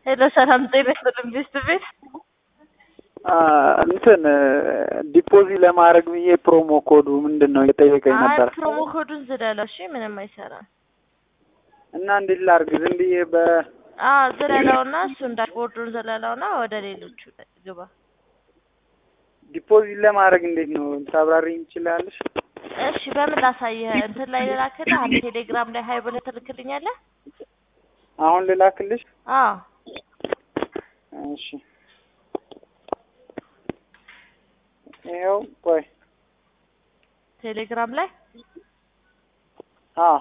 ሄሎ ሰላም ጤና ይስጥልኝ ቤስት ቤት እንትን ዲፖዚት ለማድረግ ብዬ ፕሮሞ ኮዱ ምንድን ነው የጠየቀኝ አይ ነበር ፕሮሞ ኮዱን ዝለለው እሺ ምንም አይሰራም እና እንዴት ላድርግ? ዝም ብዬ በ አዎ ዝለለውና እሱን ዳሽቦርዱን ዝለለውና ወደ ሌሎቹ ግባ ዲፖዚት ለማድረግ እንዴት ነው ታብራሪኝ ትችላለሽ? እሺ በምን ላሳየህ እንትን ላይ ልላክልህ አንድ ቴሌግራም ላይ ሀይ ብለህ ትልክልኛለህ አሁን ልላክልሽ? አዎ እሺ ይኸው ቆይ ቴሌግራም ላይ አዎ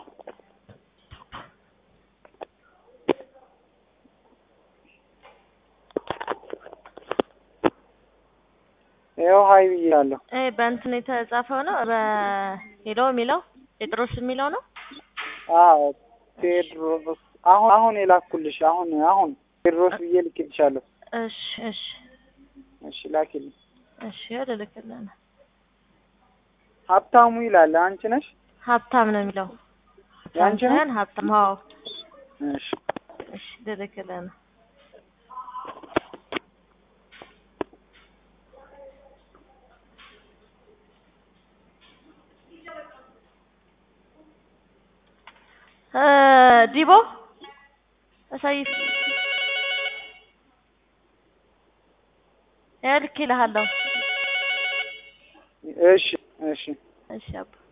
ይኸው ሀይ ብያለሁ። እ በእንትን የተጻፈው ነው በሄሎ የሚለው ጴጥሮስ የሚለው ነው አዎ ቴድሮስ አሁን አሁን የላኩልሽ አሁን አሁን ቴድሮስ ብዬ ልክልሻለሁ። እሺ እሺ እሺ ላኪልኝ። እሺ ልልክልህ ነው ሀብታሙ ይላል። አንቺ ነሽ? ሀብታም ነው የሚለው ያንቺ ነው? ሳይሆን ሀብታም አዎ እሺ እሺ ልልክልህ ነው እ ዲቦ አሳይ ያው ልኬልሃለሁ እሺ እሺ እሺ አባ